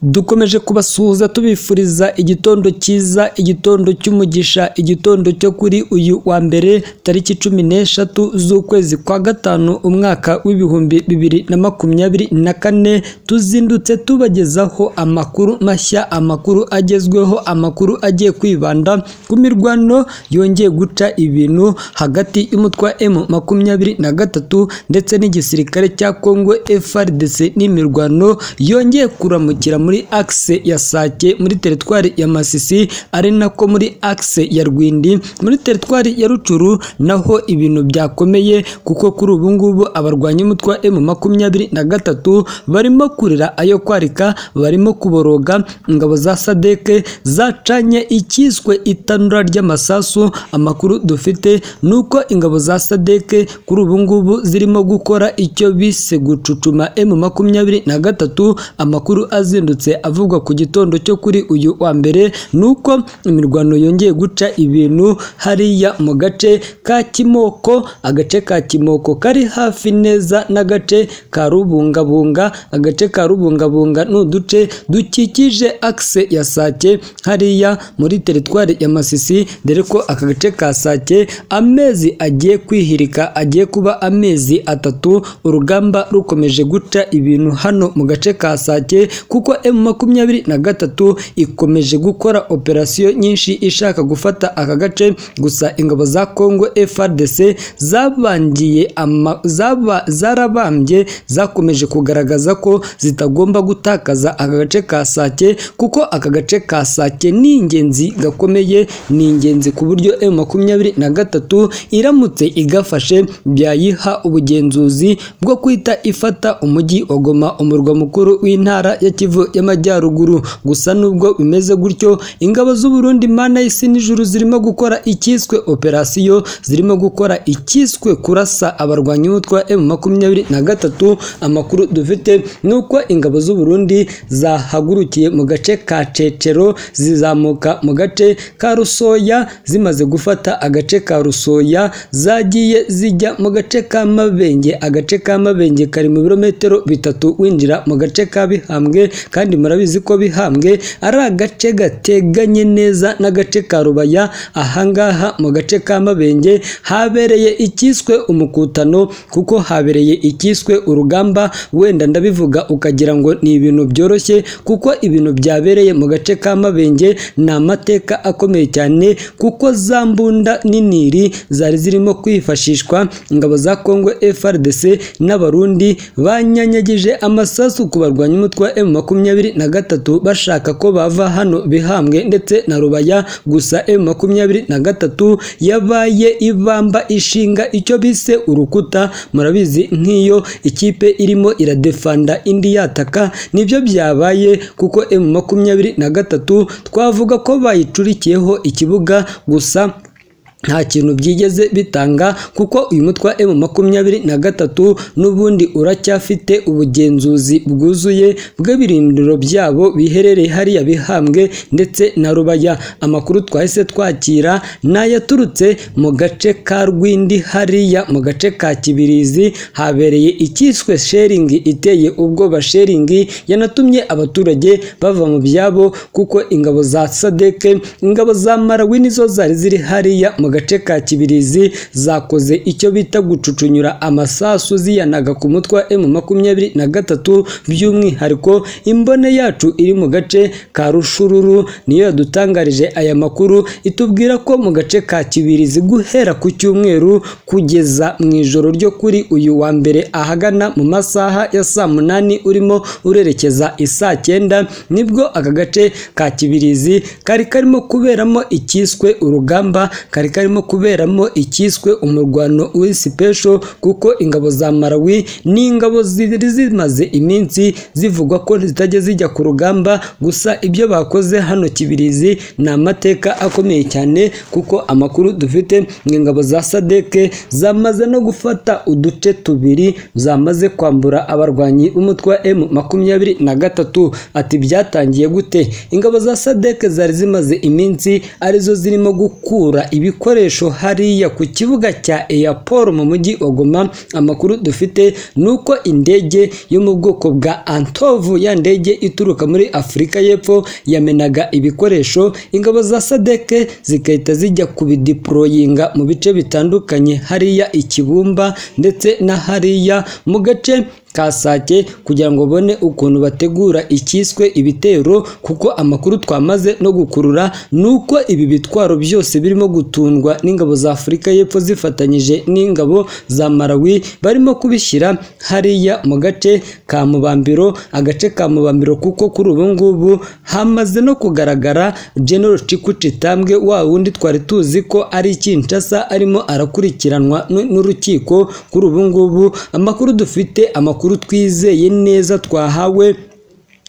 dukomeje kubasuhuza tubifuriza igitondo cyiza igitondo cy'umugisha igitondo cyo kuri uyu wa mbere tariki cumi n'eshatu z'ukwezi kwa gatanu umwaka w'ibihumbi bibiri na makumyabiri na kane tuzindutse tubagezaho amakuru mashya amakuru agezweho amakuru agiye kwibanda ku mirwano yongeye guca ibintu hagati y'umutwe wa M makumyabiri na gatatu ndetse n'igisirikare cya Congo FRDC n'imirwano yongeye kuramukira muri axe ya Sake muri teritwari ya Masisi ari nako muri axe ya Rwindi muri teritwari ya Rucuru naho ibintu byakomeye kuko kuri ubu ngubu abarwanya umutwe wa M makumyabiri na gatatu barimo kurira ayo kwarika barimo kuboroga ingabo za Sadeke zacanye icyiswe itanura ry'amasasu amakuru dufite ni uko ingabo za Sadeke kuri ubu ngubu zirimo gukora icyo bise gucucuma M makumyabiri na gatatu amakuru azindutse avugwa ku gitondo cyo kuri uyu wa mbere ni uko imirwano yongeye guca ibintu hariya mu gace ka Kimoko agace ka Kimoko kari hafi neza n'agace ka Rubungabunga agace ka Rubungabunga ni uduce dukikije axe ya Sake hariya muri teritwari ya Masisi dore ko aka gace ka Sake amezi agiye kwihirika agiye kuba amezi atatu urugamba rukomeje guca ibintu hano mu gace ka Sake kuko M makumyabiri na gatatu ikomeje gukora operasiyo nyinshi ishaka gufata aka gace gusa ingabo za Congo FARDC zabangiye ama, zaba, zarabambye zakomeje kugaragaza ko zitagomba gutakaza aka gace ka Sake kuko aka gace ka Sake ni ingenzi gakomeye ni ingenzi ku buryo M makumyabiri na gatatu iramutse igafashe byayiha ubugenzuzi bwo kwita ifata umujyi wa Goma umurwa mukuru w'intara ya Kivu y'Amajyaruguru gusa nubwo bimeze gutyo ingabo z'u Burundi mana y'isi n'ijuru zirimo gukora icyiswe operasiyo zirimo gukora icyiswe kurasa abarwanyi b'umutwe wa M makumyabiri na gatatu amakuru dufite ni uko ingabo z'u Burundi zahagurukiye mu gace ka Cecero zizamuka mu gace ka Rusoya zimaze gufata agace ka Rusoya zagiye zijya mu gace ka Mabenge agace ka Mabenge kari mu birometero bitatu winjira mu gace ka Bihambwe kandi murabizi ko Bihambwe ari agace gateganye neza n'agace ka Rubaya ahangaha mu gace ka Mabenge habereye icyiswe umukutano kuko habereye icyiswe urugamba wenda ndabivuga ukagira ngo ni ibintu byoroshye kuko ibintu byabereye mu gace ka Mabenge ni amateka akomeye cyane kuko za mbunda n'iniri zari zirimo kwifashishwa ingabo za Congo FARDC n'abarundi banyanyagije amasasu ku barwanyi umutwe wa M makumyabiri na gatatu bashaka ko bava hano bihambwe ndetse na rubaya gusa M makumyabiri na gatatu yabaye ibamba ishinga icyo bise urukuta murabizi nk'iyo ikipe irimo iradefanda indi yataka nibyo byabaye kuko M makumyabiri na gatatu twavuga ko bayicurikiyeho ikibuga gusa nta kintu byigeze bitanga kuko uyu mutwe wa M makumyabiri na gatatu n'ubundi uracyafite ubugenzuzi bwuzuye bw'ibirindiro byabo biherereye hariya bihambwe ndetse na rubaya amakuru twahise twakira ni ayaturutse mu gace ka rwindi hariya mu gace ka kibirizi habereye icyiswe sheringi iteye ubwoba sheringi yanatumye abaturage bava mu byabo kuko ingabo za sadeke ingabo za marawi nizo zari ziri hariya mu gace ka kibirizi zakoze icyo bita gucucunyura amasasu ziyanaga ku mutwe wa M makumyabiri na gatatu by'umwihariko imbone yacu iri mu gace ka rushururu niyo yadutangarije aya makuru itubwira ko mu gace ka kibirizi guhera ku cyumweru kugeza mu ijoro ryo kuri uyu wa mbere ahagana mu masaha ya saa munani urimo urerekeza isaa cyenda nibwo aka gace ka kibirizi kari karimo kuberamo icyiswe urugamba kari karimo kuberamo icyiswe umurwano w'isipesho kuko ingabo za Marawi ni ingabo ziri zimaze iminsi zivugwa ko zitajya zijya ku rugamba gusa ibyo bakoze hano Kibirizi ni amateka akomeye cyane kuko amakuru dufite ni ingabo za Sadeke zamaze no gufata uduce tubiri zamaze kwambura abarwanyi b'umutwe wa M makumyabiri na gatatu ati byatangiye gute ingabo za Sadeke zari zimaze iminsi arizo zirimo gukura ibiko bikoresho hariya ku kibuga cya Airport mu mujyi wa Goma amakuru dufite ni uko indege yo mu bwoko bwa Antovu ya ndege ituruka muri Afurika y'Epfo yamenaga ibikoresho ingabo za Sadeke zigahita zijya kubidiporoyinga mu bice bitandukanye hariya i Kibumba ndetse na hariya mu gace ka Sake kugira ngo babone ukuntu bategura icyiswe ibitero kuko amakuru twamaze no gukurura ni uko ibi bitwaro byose birimo gutundwa n'ingabo za Afurika y'Epfo zifatanyije n'ingabo za Malawi barimo kubishyira hariya mu gace ka Mubambiro agace ka Mubambiro kuko kuri ubu ngubu hamaze no kugaragara General Chikutitambwe wa wundi twari tuzi ko ari Kinshasa arimo arakurikiranwa n'u- n'urukiko kuri ubu ngubu amakuru dufite amakuru twizeye neza twahawe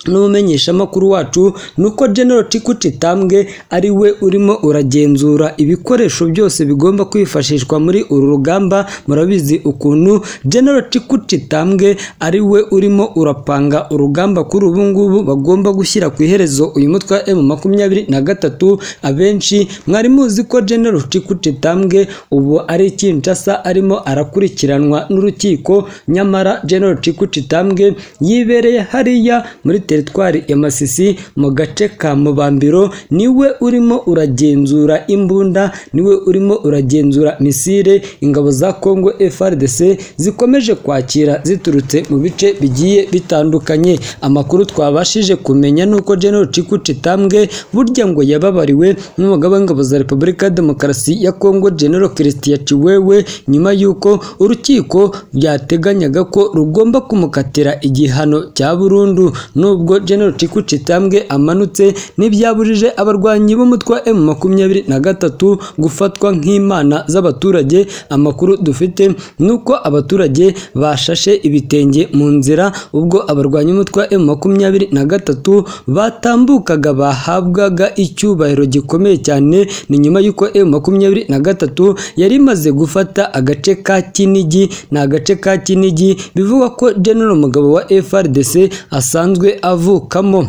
n'umumenyeshamakuru wacu ni uko General Chikutitambwe ari we urimo uragenzura ibikoresho byose bigomba kwifashishwa muri uru rugamba murabizi ukuntu General Chikutitambwe ari we urimo urapanga urugamba kuri ubu ngubu bagomba gushyira ku iherezo uyu mutwe wa M makumyabiri na gatatu abenshi mwari muzi ko General Chikutitambwe ubu ari i Kinshasa arimo arakurikiranwa n'urukiko nyamara General Chikutitambwe yibereye hariya muri teritwari ya Masisi mu gace ka Mubambiro niwe urimo uragenzura imbunda niwe urimo uragenzura misile ingabo za Congo FARDC zikomeje kwakira ziturutse mu bice bigiye bitandukanye amakuru twabashije kumenya nuko General Chikutitambwe burya ngo yababariwe n'umugaba w'ingabo za Repubulika ya Demokarasi ya Congo General Christian Chiwewe nyuma y'uko urukiko byateganyaga ko rugomba kumukatira igihano cya burundu nubwo General Chikutitambwe amanutse ntibyabujije abarwanyi b'umutwe wa M makumyabiri na gatatu gufatwa nk'imana z'abaturage amakuru dufite ni uko abaturage bashashe ibitenge mu nzira ubwo abarwanyi b'umutwe wa M makumyabiri na gatatu batambukaga bahabwaga icyubahiro gikomeye cyane ni nyuma y'uko M makumyabiri na gatatu yari imaze gufata agace ka Kinigi ni agace ka Kinigi bivugwa ko General Mugabo wa FRDC asanzwe avukamo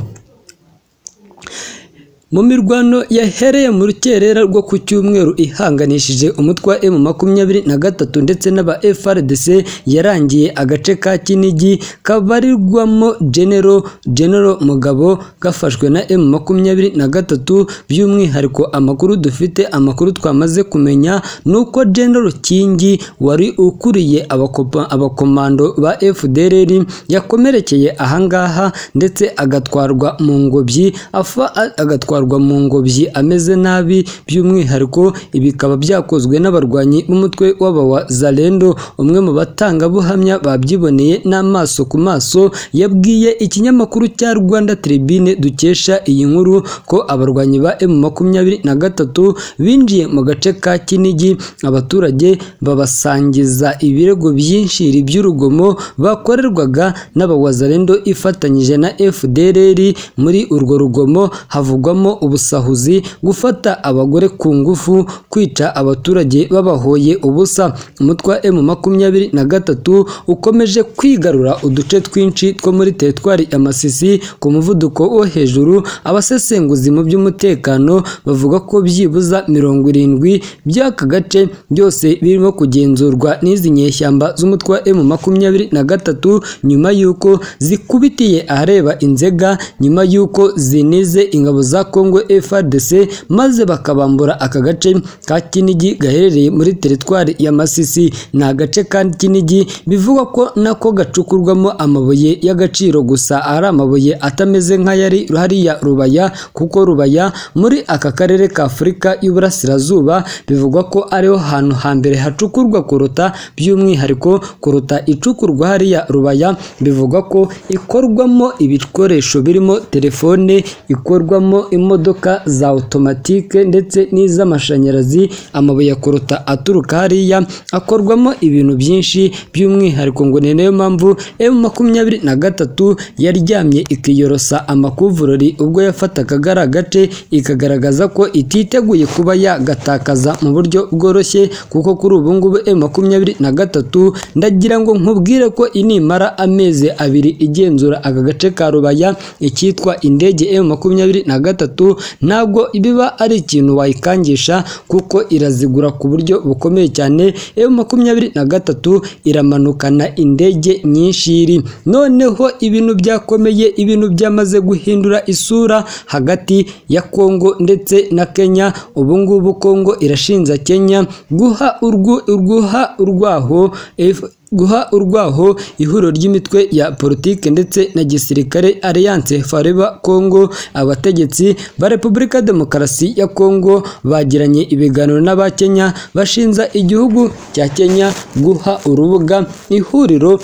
mu mirwano yahereye mu rukerera rwo ku cyumweru ihanganishije umutwe wa M makumyabiri na gatatu ndetse n'aba FRDC yarangiye agace ka Kinigi kabarirwamo General General Mugabo gafashwe na M makumyabiri na gatatu by'umwihariko amakuru dufite amakuru twamaze kumenya ni uko General Kingi wari ukuriye abakopa- abakomando ba FDLR yakomerekeye ahangaha ndetse agatwarwa mu ngobyi afa a- agatwarwa mu ngobyi ameze nabi by'umwihariko ibi bikaba byakozwe n'abarwanyi b'umutwe w'aba wa Zalendo umwe mu batangabuhamya babyiboneye n'amaso ku maso yabwiye ikinyamakuru cya Rwanda Tribune dukesha iyi nkuru ko abarwanyi ba M makumyabiri na gatatu binjiye mu gace ka Kinigi abaturage babasangiza ibirego byinshiri by'urugomo bakorerwaga n'abawazalendo ifatanyije na FDLR muri urwo rugomo havugwamo ubusahuzi gufata abagore ku ngufu kwica abaturage babahoye ubusa umutwe wa M makumyabiri na gatatu ukomeje kwigarura uduce twinshi two muri teritwari ya Masisi ku muvuduko wo hejuru abasesenguzi mu by'umutekano bavuga ko byibuza mirongo irindwi by'aka gace byose birimo kugenzurwa n'izi nyeshyamba z'umutwe wa M makumyabiri na gatatu nyuma y'uko zikubitiye ahareba inzega nyuma y'uko zinize ingabo za Congo FARDC maze bakabambura aka gace ka Kinigi gaherereye muri teritwari ya Masisi ni agace ka Kinigi bivugwa ko nako gacukurwamo amabuye y'agaciro gusa ari amabuye atameze nk'ayari hariya Rubaya kuko Rubaya muri aka karere ka Afurika y'Uburasirazuba bivugwa ko ariho hantu hambere hacukurwa kuruta by'umwihariko kuruta icukurwa hariya Rubaya bivugwa ko ikorwamo ibikoresho birimo telefone ikorwamo imodoka za otomatike ndetse n'iz'amashanyarazi amabuye ya koruta aturuka hariya akorwamo ibintu byinshi by'umwihariko ngo ni nayo mpamvu M makumyabiri na gatatu yaryamye ikiyorosa amakuvurori ubwo yafataga kagara gace ikagaragaza ko ititeguye kuba yagatakaza mu buryo bworoshye kuko kuri ubu ngubu M makumyabiri na gatatu ndagira ngo nkubwire ko inimara amezi abiri igenzura aka gace ka Rubaya icyitwa indege M makumyabiri na gatatu gatatu ntabwo biba ari ikintu wayikangisha kuko irazigura ku buryo bukomeye cyane efu makumyabiri na gatatu iramanukana indege nyinshi iri noneho ibintu byakomeye ibintu byamaze guhindura isura hagati ya kongo ndetse na kenya ubu ngubu kongo irashinja kenya guha urwu urwuha urwaho F- guha urwaho ihuriro ry'imitwe ya politiki ndetse na gisirikare alliance fareba congo abategetsi ba repubulika ya demokarasi ya congo bagiranye ibiganiro n'abakenya bashinza igihugu cya kenya guha urubuga ihuriro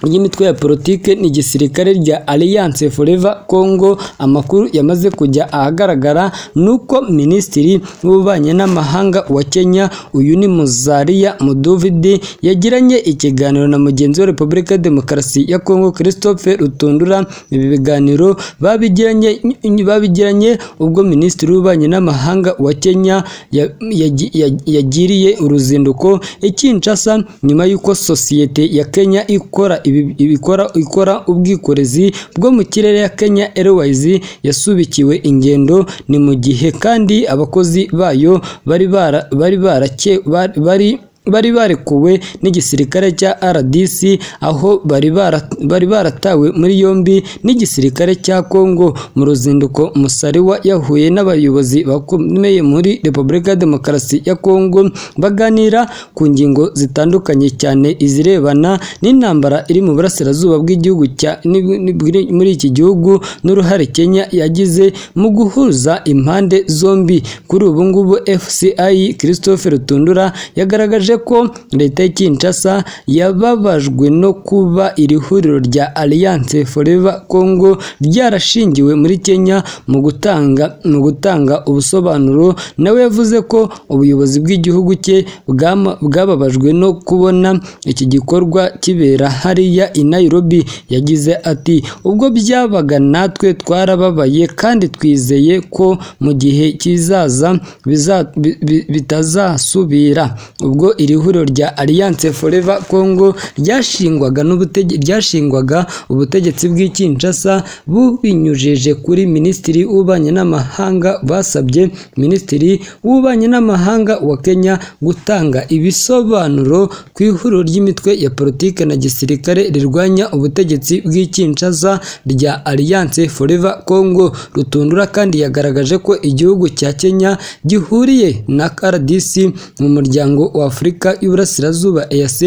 ry'imitwe ya politike ni gisirikare rya Alliance Forever Congo amakuru yamaze kujya ahagaragara nuko minisitiri w'ububanyi n'amahanga wa Kenya uyu ni Muzalia Mudavadi yagiranye ikiganiro na mugenzi wa Repubulika ya Demokarasi ya Congo Christophe Rutundura ibi biganiro babigiranye babigiranye ubwo minisitiri w'ububanyi n'amahanga wa Kenya ya- yagi- yagi- yagiriye uruzinduko i Kinshasa nyuma y'uko sosiyete ya Kenya ikora ibi- ibikora ikora ubwikorezi bwo mu kirere ya Kenya Airways yasubikiwe ingendo ni mu gihe kandi abakozi bayo bari bara bari barake bari- bari bari barekuwe n'igisirikare cya RDC aho bari bara- bari baratawe muri yombi n'igisirikare cya Congo mu ruzinduko Musariwa yahuye n'abayobozi bakomeye muri Repubulika ya Demokarasi ya Congo baganira ku ngingo zitandukanye cyane izirebana n'intambara iri mu burasirazuba bw'igihugu cya ni- ni- bwiri- muri iki gihugu n'uruhare Kenya yagize mu guhuza impande zombi kuri ubu ngubu FCI Christophe Rutundura yagaragaje ko leta ya Kinshasa yababajwe no kuba iri huriro rya Alliance Forever Congo ryarashingiwe muri Kenya mu gutanga mu gutanga ubusobanuro nawe yavuze ko ubuyobozi bw'igihugu cye bwama- bwababajwe no kubona iki gikorwa kibera hariya i Nairobi yagize ati ubwo byabaga natwe twarababaye kandi twizeye ko mu gihe kizaza biza- bi- bi- bitazasubira ubwo iri huriro rya Alliance Forever Congo ryashingwaga n'ubutege- ryashingwaga ubutegetsi bw'i Kinshasa bubinyujije kuri minisitiri w'ububanyi n'amahanga basabye minisitiri w'ububanyi n'amahanga wa Kenya gutanga ibisobanuro ku ihuriro ry'imitwe ya politike na gisirikare rirwanya ubutegetsi bw'i Kinshasa rya Alliance Forever Congo rutundura kandi yagaragaje ko igihugu cya Kenya gihuriye na RDC mu muryango wa Afurika y'Uburasirazuba EAC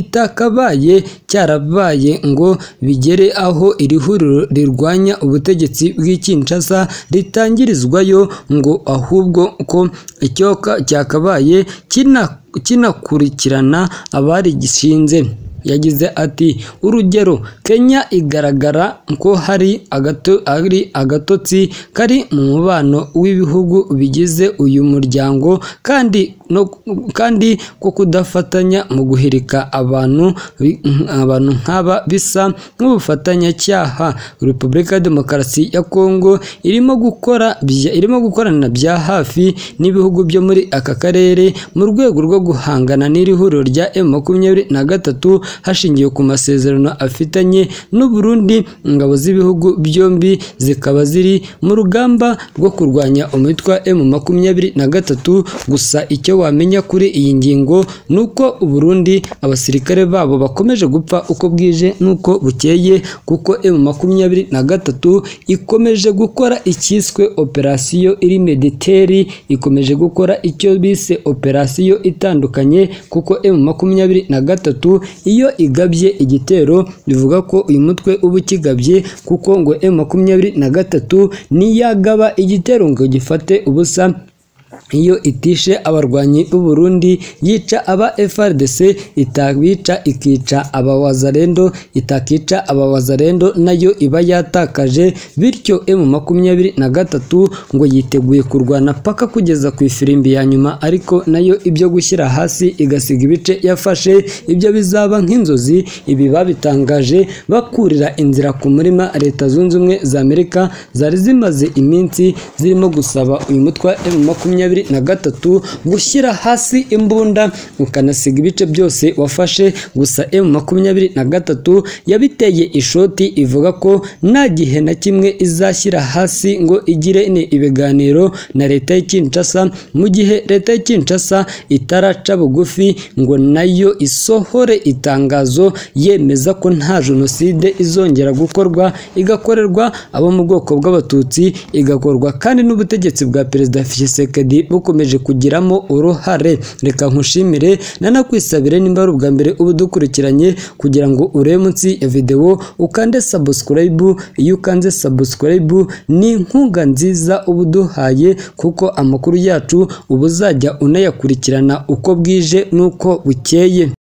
kitakabaye cyarabaye ngo bigere aho iri huriro rirwanya ubutegetsi bw'i Kinshasa ritangirizwayo ngo ahubwo ko icyoka cyakabaye kina- kinakurikirana abarigishinze yagize ati urugero kenya igaragara ko hari agato, ari agatotsi kari mu mubano w'ibihugu bigize uyu muryango kandi no, kandi ko kudafatanya mu guhirika abantu bi- abantu nk'aba bisa nk'ubufatanyacyaha repubulika ya demokarasi ya kongo irimo gukora bya- irimo gukorana bya hafi n'ibihugu byo muri aka karere mu rwego rwo guhangana n'iri huriro rya M makumyabiri na gatatu hashingiwe ku masezerano afitanye n'u Burundi ingabo z'ibihugu byombi zikaba ziri mu rugamba rwo kurwanya umutwe wa M makumyabiri na gatatu gusa icyo wamenya kuri iyi ngingo ni uko u Burundi abasirikare babo bakomeje gupfa uko bwije n'uko bukeye kuko M makumyabiri na gatatu ikomeje gukora icyiswe operasiyo iri mediteri ikomeje gukora icyo bise operasiyo itandukanye kuko M makumyabiri na gatatu iyo igabye igitero bivuga ko uyu mutwe uba ukigabye kuko ngo M makumyabiri na gatatu niyagaba igitero ngo gifate ubusa iyo itishe abarwanyi b'u Burundi yica aba FRDC itabica ikica aba Wazalendo itakica aba Wazalendo nayo iba yatakaje bityo M makumyabiri na gatatu ngo yiteguye kurwana paka kugeza ku ifirimbi ya nyuma ariko nayo ibyo gushyira hasi igasiga ibice yafashe ibyo bizaba nk'inzozi ibi babitangaje bakurira inzira ku murima leta zunze ubumwe za Amerika zari zimaze iminsi zirimo gusaba uyu mutwe wa M makumyabiri makumyabiri na gatatu gushyira hasi imbunda ukanasiga ibice byose wafashe gusa m makumyabiri na gatatu yabiteye ishoti ivuga ko nta gihe na kimwe izashyira hasi ngo igire ni ibiganiro na leta ya Kinshasa mu gihe leta ya Kinshasa itaraca bugufi ngo nayo isohore itangazo yemeza ko nta jenoside izongera gukorwa igakorerwa abo mu bwoko bw'abatutsi igakorwa kandi n'ubutegetsi bwa perezida Tshisekedi bukomeje kugiramo uruhare reka nkushimire nanakwisabire nimba ari ubwa mbere uba udukurikiranye kugira ngo urebe munsi ya videwo ukande subscribe iyo ukanze subscribe ni inkunga nziza uba uduhaye kuko amakuru yacu uba uzajya unayakurikirana uko bwije n'uko bukeye